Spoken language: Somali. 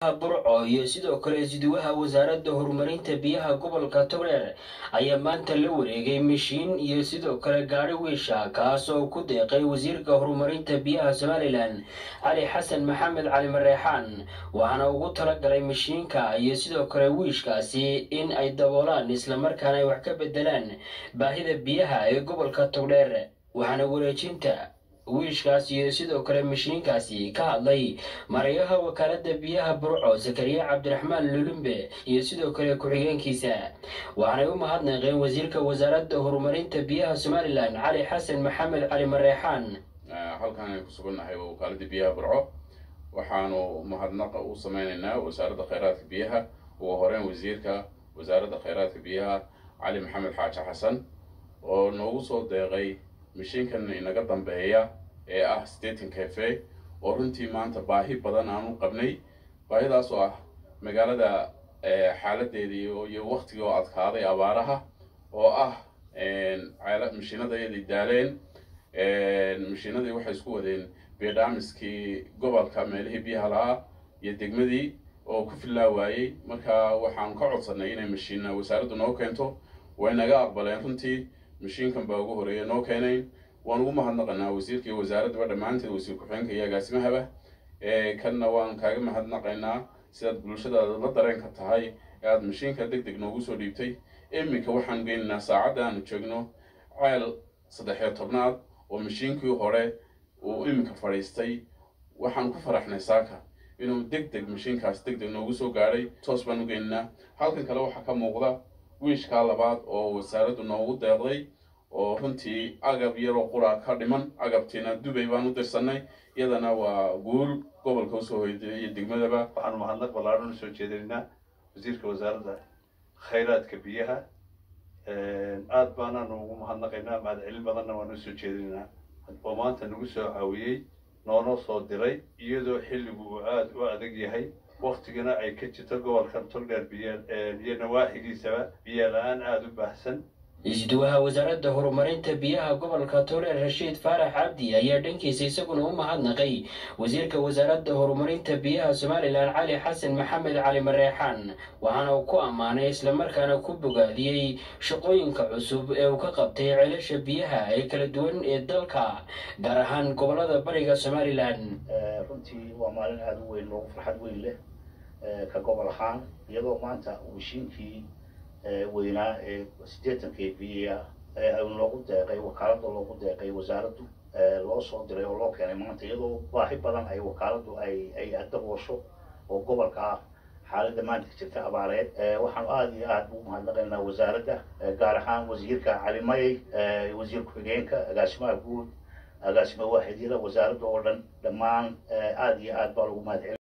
burco iyo sidoo kale isduwaha wasaaradda horumarinta biyaha gobolka togdheer ayaa maanta la wareegay mishiin iyo sidoo kale gaadhi wiisha kaas oo ku deeqay wasiirka horumarinta biyaha somalilan cali xasan maxamed cali mareexaan waxaana ugu talagalay mishiinka iyo sidoo kale wiishkaasi in ay daboolaan islamarkaana ay wax ka bedelaan baahida biyaha ee gobolka togdheer waxaana wareejinta wiishkaas iyo sidoo kale mashiinkaasi ka hadlay marayaha wakaalada biyaha burco zakariya cabdiraxmaan lulumbe iyo sidoo kale ku-xigeenkiisa waxaanay u mahadnaqeen wasiirka wasaaradda horumarinta biyaha somalilan cali xasan maxamed cali mareexaan halkan aynu ku sugannahay waa wakaaladda biyaha burco waxaanu mahadnaqa u sameynaynaa wasaaradda kheyraadka biyaha ugu horeyn wasiirka wasaaradda kheyraadka biyaha cali maxamed xaaji xasan oo noogu soo deeqay mashiinkan inaga dambeeya ee ah staten cafe oo runtii maanta baahi badan aan u qabnay baahidaas oo ah magaalada xaaladeedii iyo waktigii oo adkaaday abaaraha oo ah mashiinadayadii daaleen mashiinadii waxay isku wadeen biodhamiskii gobolka meelihii biyaha lahaa iyo degmadii oo ku fillaa waayey marka waxaan ka codsanay inay mashiina wasaaraddu noo keento way naga aqbaleen runtii mashiinkan baa ugu horeeya noo keenayn waan ugu mahadnaqanaa wasiirka iyo wasaaraddaba dhammaanteed wasiir ku-xigeenka iyo agaasimahaba kanna waan kaaga mahadnaqaynaa sidaad bulshadaada la dareenka tahay ee aada mashiinka deg deg noogu soo dhiibtay iminka waxaan geynaynaa saacadda aanu joogno ceel saddex-iyo tobnaad oo mashiinkii hore uu iminka fadhiistay waxaan ku faraxnay saaka inuu deg deg mashiinkaas deg deg noogu soo gaadhay toos baan u geynaynaa halkan kale waxaa ka muuqda wiishkaa labaad oo wasaaraddu noogu deeqday oo runtii agab yaroo qura ka dhiman agabtiina dubay baan u dirsanay iyadana waa guul gobolka usoo hoyday iyo degmadaba waxaanu mahadnaq ballaadhan usoo jeedinaynaa wasiirka wasaaradda khayraadka biyaha aad baanaanu ugu mahadnaqaynaa mahadcelin badanna waanu usoo jeedinaynaa oo maanta nagu soo caawiyey noona soo diray iyadoo xilligu uu aada u adag yahay waktigana ay ka jirto gobolkan togdheer biyo iyo nawaaxigiisaba biyo la-aan aada u baahsan isduwaha wasaaradda horumarinta biyaha gobolka togdheer rashiid faarax cabdi ayaa dhankiisa isaguna u mahadnaqay wasiirka wasaaradda horumarinta biyaha somalilan cali xasan maxamed cali mareexaan waxaana uu ku ammaanay islamarkaana ku bogaadiyey shaqooyinka cusub ee uu ka qabtay ceelasha biyaha ee kala duwan ee dalka gaar ahaan gobolada bariga somalilan runtii waa maalin aada u weyn loogu farxad weyn leh ka gobol ahaan iyadoo maanta mishiinkii weynaa ee siddeetanka biya loogu deeqay wakaaladda loogu deeqay wasaaraddu loo soo diray oo loo keenay maanta iyadoo baahi badan ay wakaaladdu ay ay daboosho oo gobolka ah xaaladda maanta ka jirta abaareed waxaanu aada iyo aada ugu mahadnaqaynaa wasaaradda gaar ahaan wasiirka cali mayey wasiir ku-xigeenka agaasimaha guud agaasima waaxidyada wasaaradda oo dhan dhammaan aada iyo aad baa lagu mahadcelin